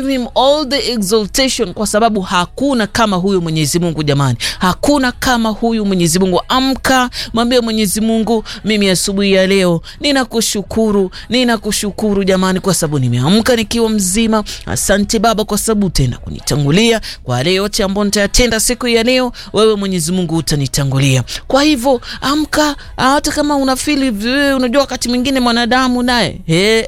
give him all the exaltation, kwa sababu hakuna kama huyu Mwenyezi Mungu. Jamani, hakuna kama huyu Mwenyezi Mungu. Amka, mwambie Mwenyezi Mungu, mimi asubuhi ya leo ninakushukuru, ninakushukuru jamani, kwa sababu nimeamka nikiwa mzima. Asante Baba kwa sababu utaenda kunitangulia kwa yale yote ambayo nitayatenda siku ya leo. Wewe Mwenyezi Mungu utanitangulia. Kwa hivyo amka, hata kama unafili, unajua wakati mwingine mwanadamu naye hey.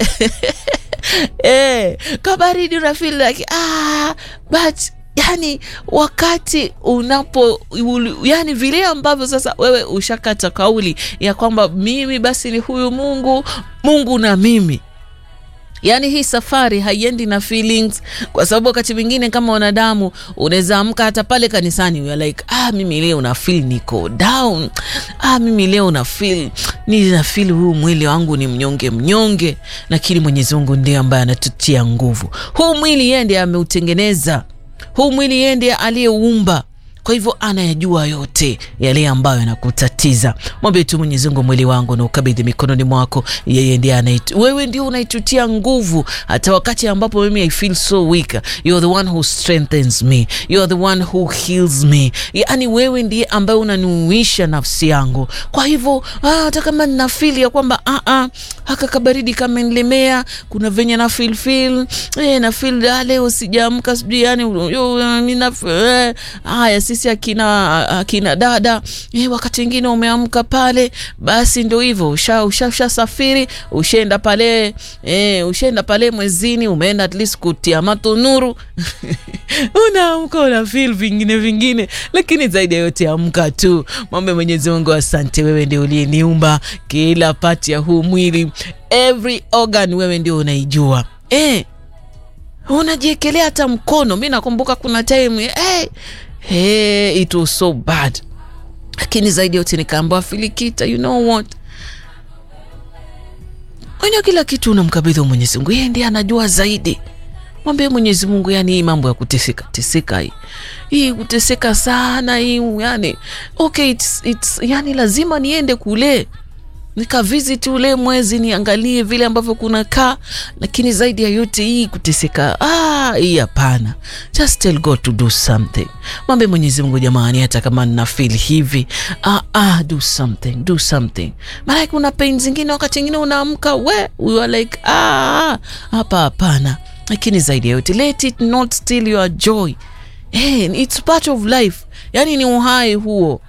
hey, kabaridi unafili like, ah, but yani wakati unapo yani vile ambavyo sasa wewe ushakata kauli ya kwamba mimi basi ni huyu Mungu, Mungu na mimi Yaani hii safari haiendi na feelings, kwa sababu wakati mwingine kama wanadamu unaweza amka hata pale kanisani we like ah, mimi leo na feel niko down, ah, mimi leo na feel ni na feel huu mwili wangu ni mnyonge mnyonge, lakini Mwenyezi Mungu ndiye ambaye anatutia nguvu. Huu mwili yeye ndiye ameutengeneza, huu mwili yeye ndiye aliyeuumba kwa hivyo anayajua yote yale ambayo yanakutatiza. Mwambie tu Mwenyezi Mungu, mwili wangu na ukabidhi mikononi mwako. Yeye ndiye anaitu, wewe ndio unaitutia nguvu, hata wakati ambapo mimi I feel so weak, you are the one who strengthens me, you are the one who heals me. Yani wewe ndiye ambaye unanuisha nafsi yangu. Kwa hivyo hata kama nina feel ya kwamba ah ah, haka kabaridi kamenilemea, kuna venye na feel feel eh, na feel leo sijaamka, sijui yani nina eh, haya sisi akina akina dada eh, wakati mwingine umeamka pale, basi ndio hivyo, usha ushasafiri usha ushaenda pale eh, ushaenda pale mwezini, umeenda at least kutia matunuru unaamka una feel vingine vingine, lakini zaidi ya yote amka tu, mwombe Mwenyezi Mungu, asante, wewe ndio uliyeniumba kila pati ya huu mwili, every organ wewe ndio unaijua eh, unajiekelea hata mkono. Mi nakumbuka kuna time hey, Hey, it was so bad, lakini zaidi yote nikaambiwa Filikita, you know what, wenye kila kitu unamkabidhi Mwenyezi Mungu, yeye ndiye anajua zaidi. Mwambie Mwenyezi Mungu, yani hii mambo ya kuteseka teseka hii hii kuteseka sana hii, yani okay, it's, it's, yani lazima niende kule nikavisit ule mwezi niangalie vile ambavyo kunakaa, lakini zaidi ya yote hii kuteseka, ah, hii hapana. Just tell God to do something. Mwambie Mwenyezi Mungu, jamani, hata kama nina feel hivi, ah, ah, do something, do something. Maana kuna pain zingine, wakati mwingine unaamka we you are like ah, hapa hapana, lakini zaidi ya yote let it not steal your joy. Hey, it's part of life, yani ni uhai huo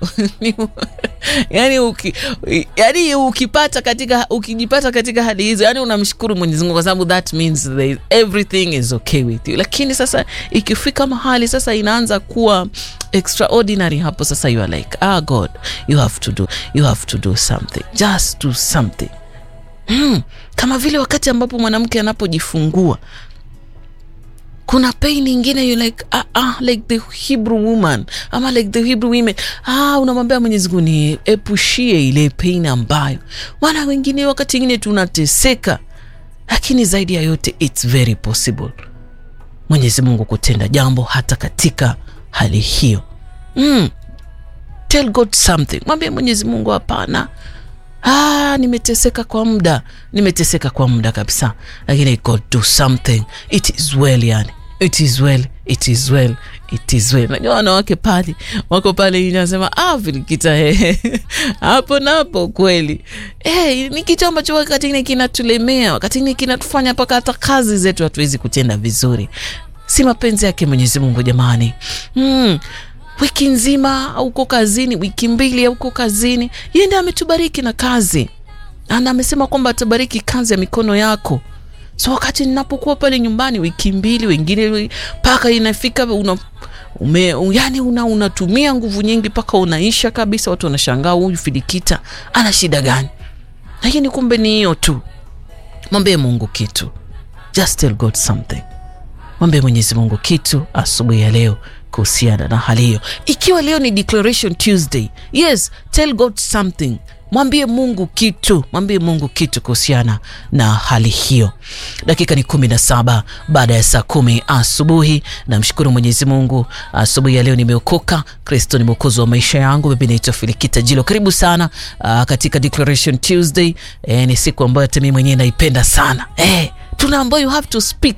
yani, uki, yani ukipata katika ukijipata katika hali hizo, yani unamshukuru Mwenyezi Mungu kwa sababu that means that everything is okay with you. Lakini sasa ikifika mahali sasa inaanza kuwa extraordinary, hapo sasa you are like ah, God you have to do you have to do something, just do something. Hmm, kama vile wakati ambapo mwanamke anapojifungua kuna pain ingine you like ah, ah, like the Hebrew woman ama like the Hebrew women ah, unamwambia Mwenyezi Mungu ni epushie ile pain ambayo wana wengine wakati ingine tunateseka, lakini zaidi ya yote it's very possible Mwenyezi Mungu kutenda jambo hata katika hali hiyo. Mm. Tell God something, mwambie Mwenyezi Mungu hapana Ah, nimeteseka kwa muda, nimeteseka kwa muda kabisa, lakini God do something. It is well, yani it is well, it is well, it is well. Najua wanawake pale wako pale, inasema ah, Filikita hapo napo kweli hey, ni kitu ambacho wakati ingine kinatulemea, wakati ingine kinatufanya mpaka hata kazi zetu hatuwezi kutenda vizuri. Si mapenzi yake Mwenyezi Mungu jamani. hmm wiki nzima auko kazini, wiki mbili auko kazini, yeye ndiye ametubariki na kazi, na amesema kwamba atabariki kazi ya mikono yako. So wakati ninapokuwa pale nyumbani wiki mbili, wengine mpaka inafika una ume, yani una unatumia nguvu nyingi mpaka unaisha kabisa, watu wanashangaa huyu Filikita ana shida gani? Lakini kumbe ni hiyo tu. Mwambie Mungu kitu, just tell God something. Mwambie Mwenyezi Mungu kitu asubuhi ya leo kuhusiana na hali hiyo. Ikiwa leo ni Declaration Tuesday, yes, tell God something. Mwambie Mungu kitu, mwambie Mungu kitu kuhusiana na hali hiyo. Dakika ni kumi na saba baada ya saa kumi asubuhi. Namshukuru Mwenyezi Mungu, asubuhi ya leo nimeokoka. Kristo ni mwokozi wa maisha yangu. Mimi naitwa Filikita Jilo. Karibu sana uh, katika Declaration Tuesday. Eh, ni siku ambayo hata mimi mwenyewe naipenda sana eh, tunaambiwa you have to speak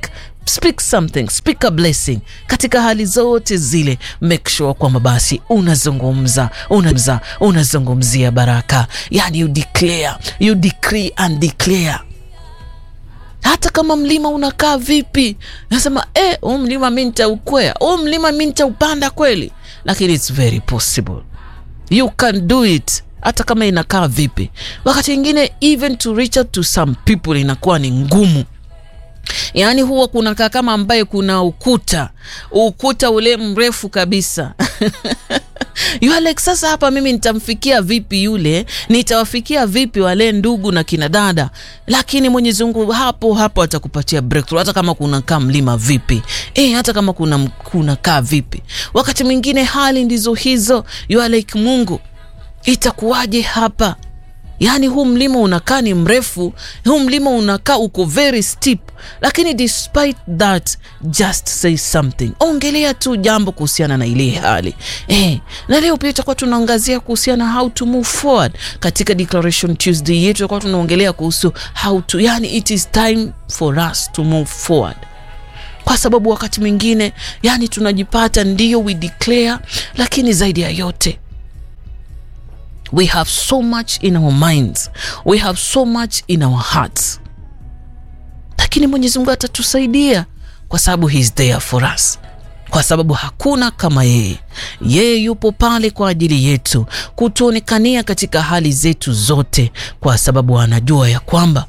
speak something, speak a blessing katika hali zote zile. Make sure kwamba basi unazungumza unazungumza unazungumzia baraka, yani you declare, you decree and declare hata kama mlima unakaa vipi, nasema eh, huu mlima mi nitaukwea, huu mlima mi nitaupanda kweli, lakini it's very possible, you can do it hata kama inakaa vipi. Wakati mwingine even to reach out to some people inakuwa ni ngumu yaani huwa kunakaa kama ambaye kuna ukuta ukuta ule mrefu kabisa you are like, sasa hapa mimi nitamfikia vipi yule, nitawafikia vipi wale ndugu na kina dada? Lakini Mwenyezi Mungu hapo hapo atakupatia breakthrough, hata kama kunakaa mlima vipi e, hata kama kuna kunakaa vipi. Wakati mwingine hali ndizo hizo, you are like, Mungu itakuwaje hapa? Yaani huu mlima unakaa ni mrefu, huu mlima unakaa uko very steep, lakini despite that just say something, ongelea tu jambo kuhusiana na ile hali eh. Na leo pia tutakuwa tunaangazia kuhusiana how to move forward katika Declaration Tuesday yetu, tutakuwa tunaongelea kuhusu how to, yani it is time for us to move forward kwa sababu wakati mwingine yani tunajipata ndio we declare, lakini zaidi ya yote we have so much in our minds, we have so much in our hearts, lakini Mwenyezi Mungu atatusaidia kwa sababu he is there for us, kwa sababu hakuna kama yeye. Yeye yupo pale kwa ajili yetu kutuonekania katika hali zetu zote, kwa sababu anajua ya kwamba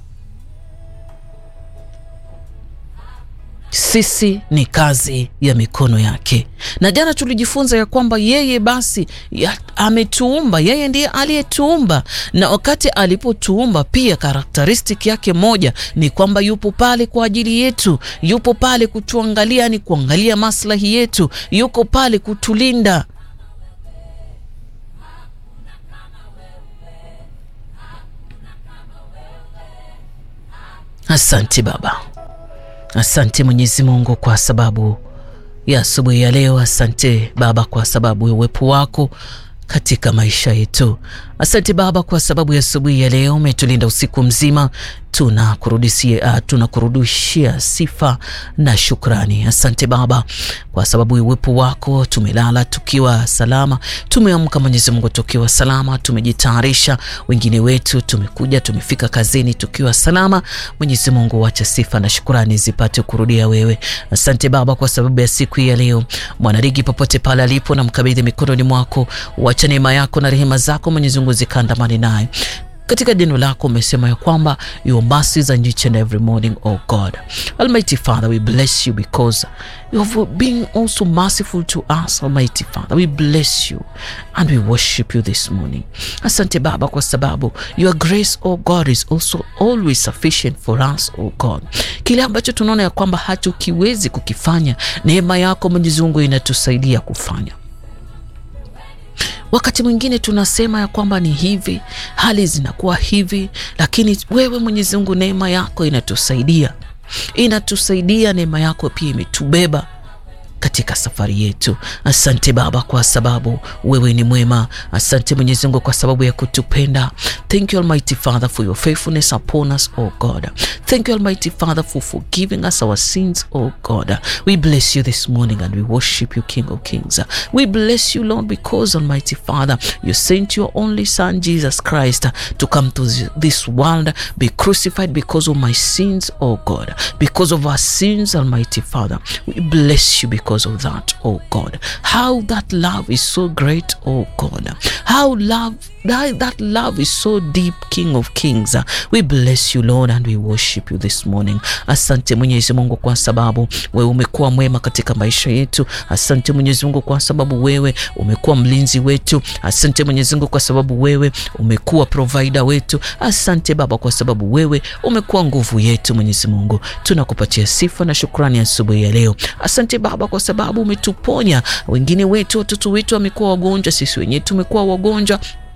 sisi ni kazi ya mikono yake. Na jana tulijifunza ya kwamba yeye basi ya, ametuumba, yeye ndiye aliyetuumba, na wakati alipotuumba pia karakteristik yake moja ni kwamba yupo pale kwa ajili yetu, yupo pale kutuangalia, ni kuangalia maslahi yetu, yuko pale kutulinda. Asante Baba. Asante Mwenyezi Mungu kwa sababu ya asubuhi ya leo. Asante Baba kwa sababu ya uwepo wako katika maisha yetu. Asante Baba kwa sababu ya asubuhi ya leo, umetulinda usiku mzima. Tunakurudishia uh, tunakurudishia sifa na shukrani. Asante Baba kwa sababu ya uwepo wako. Tumelala tukiwa salama, tumeamka Mwenyezi Mungu tukiwa salama, tumejitayarisha. Wengine wetu tumekuja tumefika kazini tukiwa salama. Mwenyezi Mungu, wacha sifa na shukrani zipate kurudia wewe. Asante Baba kwa sababu ya siku hii ya leo. Mwanarigi popote pale alipo, na mkabidhi mikononi mwako, wacha neema yako na rehema zako Mwenyezi Mungu zikandamane naye katika neno lako umesema ya kwamba your mercies are each and every morning, oh God. Almighty Father, we bless you because you have been also merciful to us, Almighty Father. We bless you and we worship you this morning. Asante Baba kwa sababu your grace, oh God, is also always sufficient for us, oh God. Kile ambacho tunaona ya kwamba hatukiwezi kukifanya, neema yako Mwenyezi Mungu inatusaidia kufanya. Wakati mwingine tunasema ya kwamba ni hivi, hali zinakuwa hivi, lakini wewe Mwenyezi Mungu, neema yako inatusaidia, inatusaidia. Neema yako pia imetubeba katika safari yetu. Asante Baba kwa sababu wewe ni mwema. Asante Mwenyezi Mungu kwa sababu ya kutupenda. Thank you Almighty Father for your faithfulness upon us, oh God. Thank you Almighty Father for forgiving us our sins, oh God. We bless you this morning and we worship you, King of Kings. We bless you, Lord, because Almighty Father, you sent your only Son, Jesus Christ, to come to this world, be crucified because of my sins, oh God. Because of our sins, Almighty Father, we bless you because of that, oh God. How that love is so great, oh God. How love that, that love is so deep, King of Kings. We bless you, Lord, and we worship you this morning. Asante Mwenyezi Mungu kwa sababu wewe umekuwa mwema katika maisha yetu. Asante Mwenyezi Mungu kwa sababu wewe umekuwa mlinzi wetu. Asante Mwenyezi Mungu kwa sababu wewe umekuwa provider wetu. Asante Baba kwa sababu wewe umekuwa nguvu yetu. Mwenyezi Mungu, tunakupatia sifa na shukrani asubuhi ya leo. Asante Baba kwa sababu umetuponya. Wengine wetu, watoto wetu wamekuwa wagonjwa, sisi wenyewe tumekuwa wagonjwa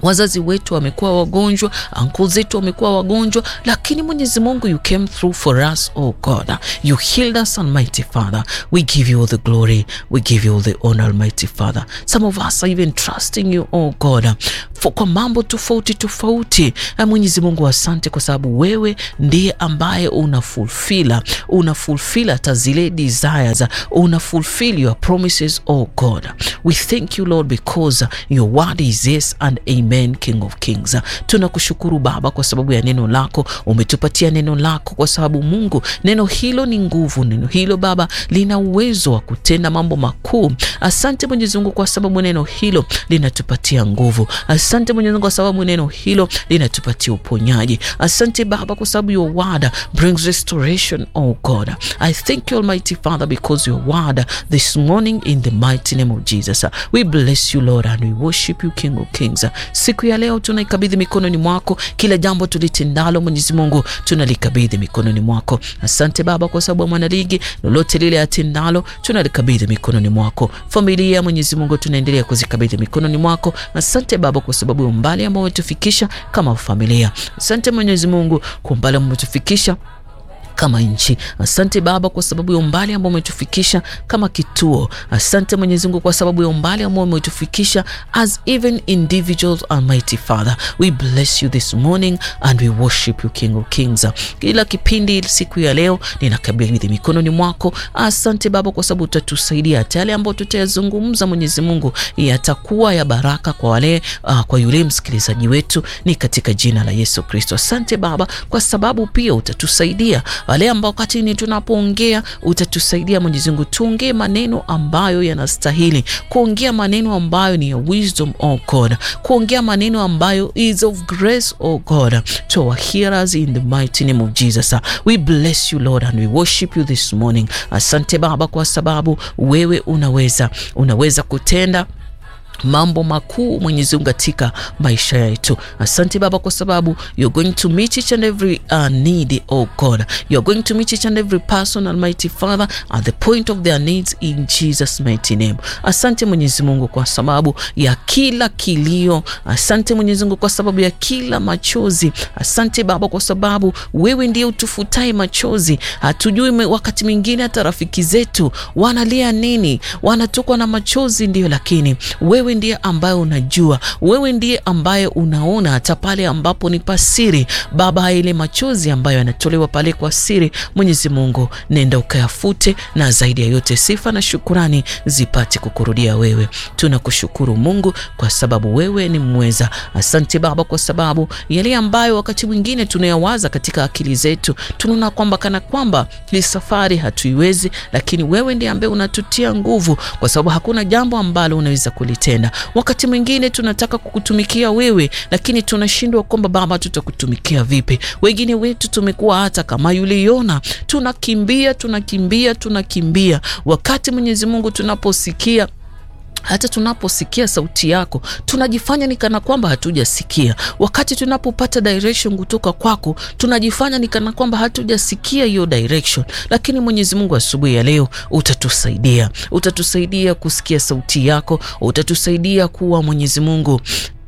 wazazi wetu wamekuwa wagonjwa, uncle zetu wamekuwa wagonjwa, lakini Mwenyezi Mungu, you came through for us oh God, you healed us Almighty Father. We give you all the glory, we give you all the honor Almighty Father. Some of us are even trusting you oh God for kwa mambo tofauti tofauti. Mwenyezi Mungu, asante kwa sababu wewe ndiye ambaye una fulfill una fulfill hata zile desires, una fulfill your promises oh God. We thank you Lord because your word is yes and amen, King of Kings. Tunakushukuru Baba kwa sababu ya neno lako, umetupatia neno lako kwa sababu Mungu, neno hilo ni nguvu, neno hilo Baba lina uwezo wa kutenda mambo makuu. Asante Mwenyezi Mungu kwa sababu neno hilo linatupatia nguvu. Asante Mwenyezi Mungu kwa sababu neno hilo linatupatia uponyaji. Asante Baba kwa sababu your word brings restoration, oh God. I thank you Almighty Father because your word this morning in the mighty name of Jesus. We bless you Lord and we worship you King of Kings. Siku ya leo tunaikabidhi mikononi mwako, kila jambo tulitendalo Mwenyezi Mungu tunalikabidhi mikononi mwako. Asante Baba kwa sababu ya mwanaligi, lolote lile atendalo tunalikabidhi mikononi mwako. Familia Mwenyezi Mungu tunaendelea kuzikabidhi mikononi mwako. Asante Baba kwa sababu ya umbali ambao umetufikisha kama familia. Asante Mwenyezi Mungu kwa umbali ambao umetufikisha kama nchi. Asante Baba kwa sababu ya umbali ambao umetufikisha kama kituo. Asante Mwenyezi Mungu kwa sababu ya umbali ambao umetufikisha as even individuals. Almighty Father, we bless you this morning and we worship you King of Kings. Kila kipindi siku ya leo ninakabidhi mikononi mwako. Asante Baba kwa sababu utatusaidia hata yale ambayo tutayazungumza, Mwenyezi Mungu, yatakuwa ya baraka kwa wale uh, kwa yule msikilizaji wetu, ni katika jina la Yesu Kristo. Asante Baba kwa sababu pia utatusaidia wale ambao wakati ni tunapoongea utatusaidia Mwenyezi Mungu, tuongee maneno ambayo yanastahili kuongea, maneno ambayo ni ya wisdom oh God, kuongea maneno ambayo is of grace oh God to our hearers in the mighty name of Jesus. We bless you Lord and we worship you this morning. Asante Baba kwa sababu wewe unaweza unaweza kutenda mambo makuu Mwenyezi Mungu katika maisha yetu. Asante Baba kwa sababu you're going to meet each and every uh, need oh God. You're going to meet each and every person Almighty Father at the point of their needs in Jesus mighty name. Asante Mwenyezi Mungu kwa sababu ya kila kilio. Asante Mwenyezi Mungu kwa sababu ya kila machozi. Asante Baba kwa sababu wewe ndiye utufutai machozi. Hatujui wakati mwingine hata rafiki zetu wanalia nini, wanatokwa na machozi ndio, lakini wewe ndiye ambaye unajua, wewe ndiye ambaye unaona hata pale ambapo ni pasiri. Baba, ile machozi ambayo yanatolewa pale kwa siri, Mwenyezi Mungu, nenda ukayafute, na zaidi ya yote sifa na shukurani zipate kukurudia wewe. Tunakushukuru Mungu kwa sababu wewe ni mweza. Asante Baba kwa sababu yale ambayo wakati mwingine tunayawaza katika akili zetu, tunaona kwamba kana kwamba hii safari hatuiwezi, lakini wewe ndiye ambaye unatutia nguvu, kwa sababu hakuna jambo ambalo unaweza kulitenda Wakati mwingine tunataka kukutumikia wewe, lakini tunashindwa kwamba Baba, tutakutumikia vipi? Wengine wetu tumekuwa hata kama yule Yona, tunakimbia tunakimbia tunakimbia, wakati Mwenyezi Mungu tunaposikia hata tunaposikia sauti yako tunajifanya ni kana kwamba hatujasikia. Wakati tunapopata direction kutoka kwako tunajifanya ni kana kwamba hatujasikia hiyo direction. Lakini Mwenyezi Mungu, asubuhi ya leo utatusaidia, utatusaidia kusikia sauti yako, utatusaidia kuwa Mwenyezi Mungu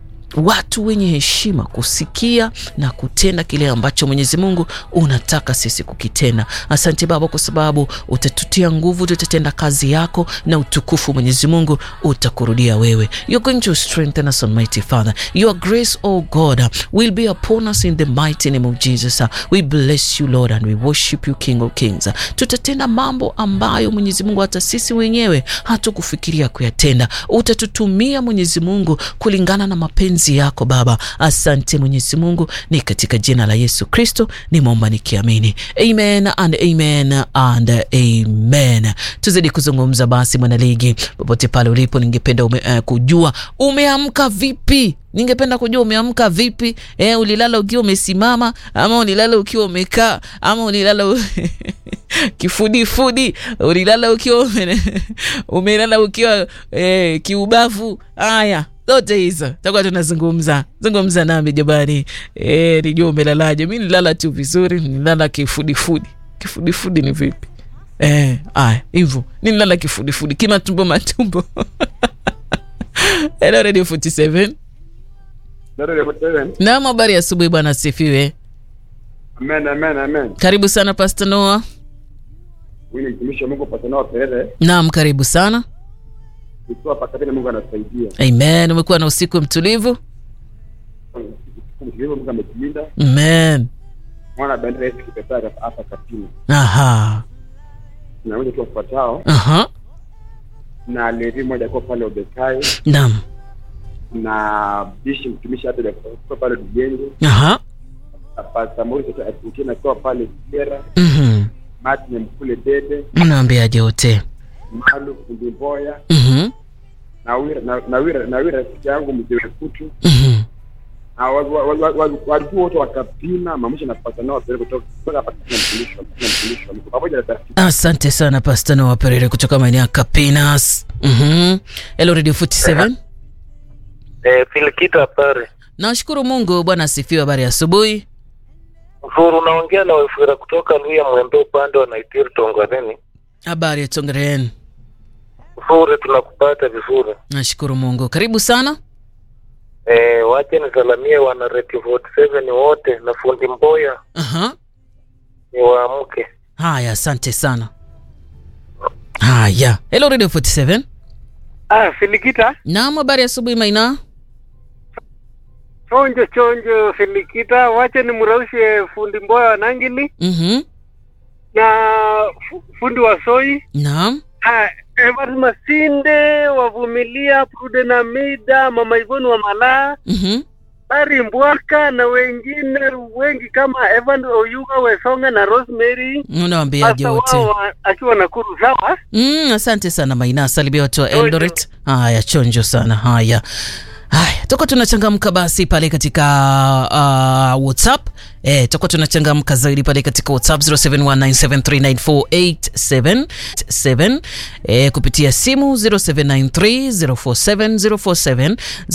watu wenye heshima kusikia na kutenda kile ambacho Mwenyezi Mungu unataka sisi kukitenda. Asante Baba kwa sababu utatutia nguvu, tutatenda kazi yako na utukufu Mwenyezi Mungu utakurudia wewe. You're going to strengthen us Almighty Father. Your grace oh God will be upon us in the mighty name of Jesus. We bless you Lord and we worship you King of Kings. Tutatenda mambo ambayo Mwenyezi Mungu hata sisi wenyewe hatukufikiria kuyatenda. Utatutumia Mwenyezi Mungu kulingana na mapenzi yako Baba. Asante Mwenyezi Mungu, ni katika jina la Yesu Kristo nimeomba nikiamini, amen and amen and amen. Tuzidi kuzungumza basi, mwanaligi, popote pale ulipo, ningependa ume, uh, kujua umeamka vipi ningependa kujua umeamka vipi? Eh, ulilala ukiwa umesimama ama ulilala ukiwa umekaa ama ulilala u... kifudifudi, ulilala ukiwa umelala ukiwa eh, kiubavu. Haya, zote hizo takuwa tunazungumza zungumza nami jamani. Eh, nijua umelalaje? Mi nilala tu vizuri, nilala kifudifudi. Kifudifudi ni vipi? Eh, aya hivyo nilala kifudifudi, kimatumbo matumbo. Hello Radio 47 Dada Dada Seven. Naam, habari ya asubuhi bwana, asifiwe. Amen, amen, amen. Karibu sana Pastor Noah. Huyu ni mtumishi wa Mungu Patanao Perere. Naam, karibu sana. Ukiwa pakatini Mungu anasaidia. Amen. Umekuwa na usiku mtulivu? Mtumishi Mungu ametulinda. Amen. Mwana bendera yetu kipepea hapa Katini. Aha. Na wengine tu wafuatao Aha. na Levi moja kwa pale Obekai Naam. na Bishi mtumishi hata kwa pale Dugenge. Aha. Na Pastor Maurice Argentina kwa pale Sierra. Mhm. Martin Mkule Dede, Mnaambiaje wote? Malu Fundi Mboya Mhm. na Wira na na Wira na Wira rafiki yangu mzee Kutu. Mhm. na walikuwa wote wakapima mamusha na Patanao Perere kutoka kutoka hapa Katini na mtumishi wa na mtumishi wa Mungu pamoja na rafiki Asante sana Pastor Noah Perere kutoka maeneo ya Kapinas. Mhm. Hello Radio 47. Eh, Filikita pale. Nashukuru Mungu, Bwana asifiwe. Habari ya asubuhi. Mfuru unaongea na Wefura kutoka Luya Mwembe upande wa Naitiri Tongwaneni. Habari ya Tongeren. Mfuru tunakupata vizuri. Nashukuru Mungu. Karibu sana. Eh, wache nisalamie wana Radio 47 wote na fundi Mboya Aha. ni waamke. Haya, asante sana. Haya. Hello Radio 47. Ah, Filikita, Naam, habari ya asubuhi Maina. chonjo chonjo Filikita, wache nimraushe fundi Mboya wa Nangili Mhm. na fu- fundi wa Soi. Naam. Ah, Evans Masinde wavumilia, Prude na Mida, Mama Ivoni wa Malaa, Mhm. Bari Mbwaka na wengine wengi kama Evan Oyuga Wesonga na Rosemary Unawaambiaje hasa wote? wao wa- akiwa Nakuru. Sawa, Mm, asante sana Maina, salimia watu wa Chonjo. Eldoret. Haya, chonjo sana. Haya, haya, toka tunachangamka basi pale katika uh, WhatsApp eh, toka tunachangamka zaidi pale katika WhatsApp 0719739487 eh, kupitia simu 0793047047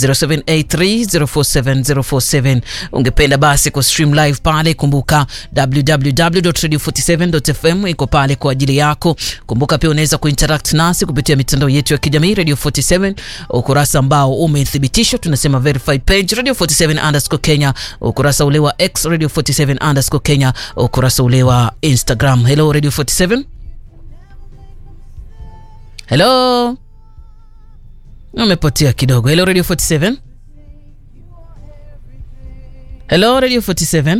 0783047047. Ungependa basi ku stream live pale, kumbuka www.radio47.fm iko pale kwa ajili yako. Kumbuka pia unaweza kuinteract nasi kupitia mitandao yetu ya kijamii Radio 47, ukurasa ambao umethibitishwa, tunasema verified page Radio 47 underscore Kenya, ukurasa ule wa X Radio 47 underscore Kenya, ukurasa ule wa Instagram. Hello Radio 47. Hello, umepotea kidogo. Hello Radio 47. Hello Radio 47.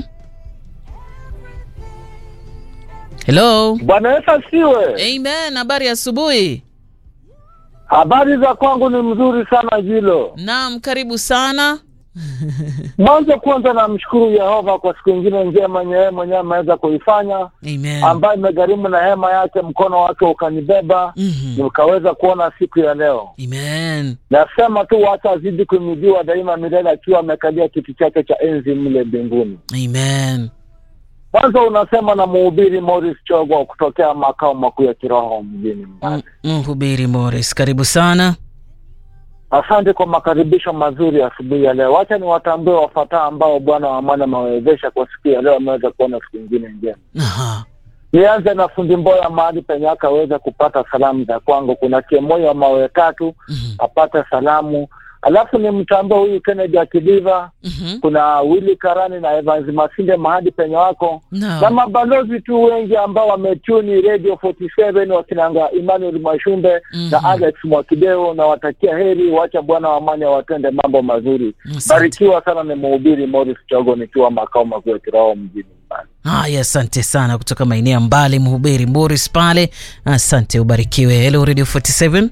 Hello. Bwana Yesu asiwe. Amen. Habari ya asubuhi. Habari za kwangu ni mzuri sana Jilo. Naam, karibu sana. Mwanzo kwanza namshukuru Yehova kwa siku ingine njema yenye yeye mwenyewe ameweza kuifanya, Amen. ambayo imegharimu na hema yake, mkono wake ukanibeba Mhm. nikaweza kuona siku ya leo. Amen. Nasema tu wacha azidi kuimidiwa daima milele, akiwa amekalia kiti chake cha enzi mle mbinguni. Amen. Kwanza unasema na mhubiri Morris Chogo kutokea makao makuu ya kiroho mjini Mbale. M- Mhubiri Morris, karibu sana. Asante kwa makaribisho mazuri asubuhi ya leo. Wacha niwatambue wafuatao ambao Bwana wa amani amewawezesha kwa siku ya leo, ameweza kuona siku ingine njema. Aha. Nianze na fundi Mboya mahali penye akaweza kupata salamu za kwangu. Kuna Kiemoyo wa mawe tatu Mhm. apate salamu, alafu ni mtambue huyu Kennedy Akidiva, Mhm. kuna Willy Karani na Evans Masinde mahali penye wako na Naam. mabalozi tu wengi ambao wametuni Radio 47 wakinanga Emmanuel Mashumbe Mhm. na Alex Mwakideo, na watakia heri, wacha Bwana wa amani awatende mambo mazuri. Asante. Barikiwa sana. Ni mhubiri Morris Chogo nikiwa makao makuu ya kiroho mjini Mbali. Haya, asante sana kutoka maeneo ya mbali, mhubiri Morris pale. Asante, ubarikiwe. Hello Radio 47.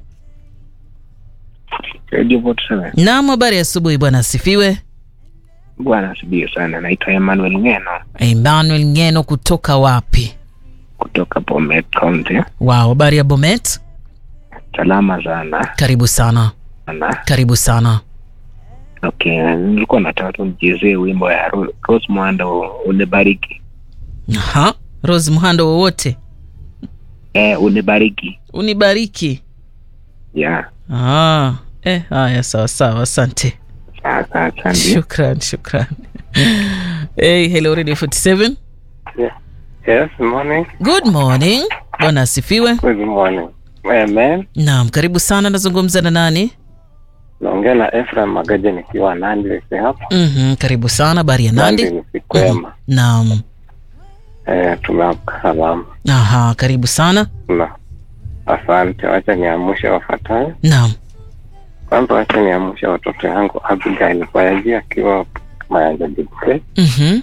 Radio 47. Naam, habari ya asubuhi bwana, asifiwe. Bwana asibiwe sana. Naitwa Emmanuel Ngeno Emmanuel Ngeno kutoka wapi? kutoka Bomet County. Wow, habari ya Bomet? Salama sana Karibu sana, sana. karibu sana. Okay, nilikuwa nataka tu nichezee wimbo ya Ro- Rose Muhando unibariki. Aha. Rose Muhando wowote Eh, unibariki. unibariki. Yeah. Ah, eh, haya sawa sawa, asante. Sasa asante. Shukran, shukran. Hey, hello Radio 47. Yes, morning. Good morning. Bwana asifiwe. Good morning. Amen. Naam, karibu sana. Nazungumza na nani? naongea na Efraim Magaje nikiwa Nandi hapa. Mhm, karibu sana habari ya Nandi. ni siku yema. Naam. Eh, tumeamka salama. Aha, karibu sana. Na asante, wacha niamshe wafuatayo. Naam. Kwanza wacha niamshe watoto yangu Abigail Bayaji akiwa Mayanja Dikse, Mhm.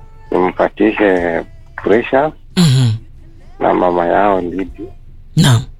nimpatishe Precious Mhm. na mama yao Lidi Naam.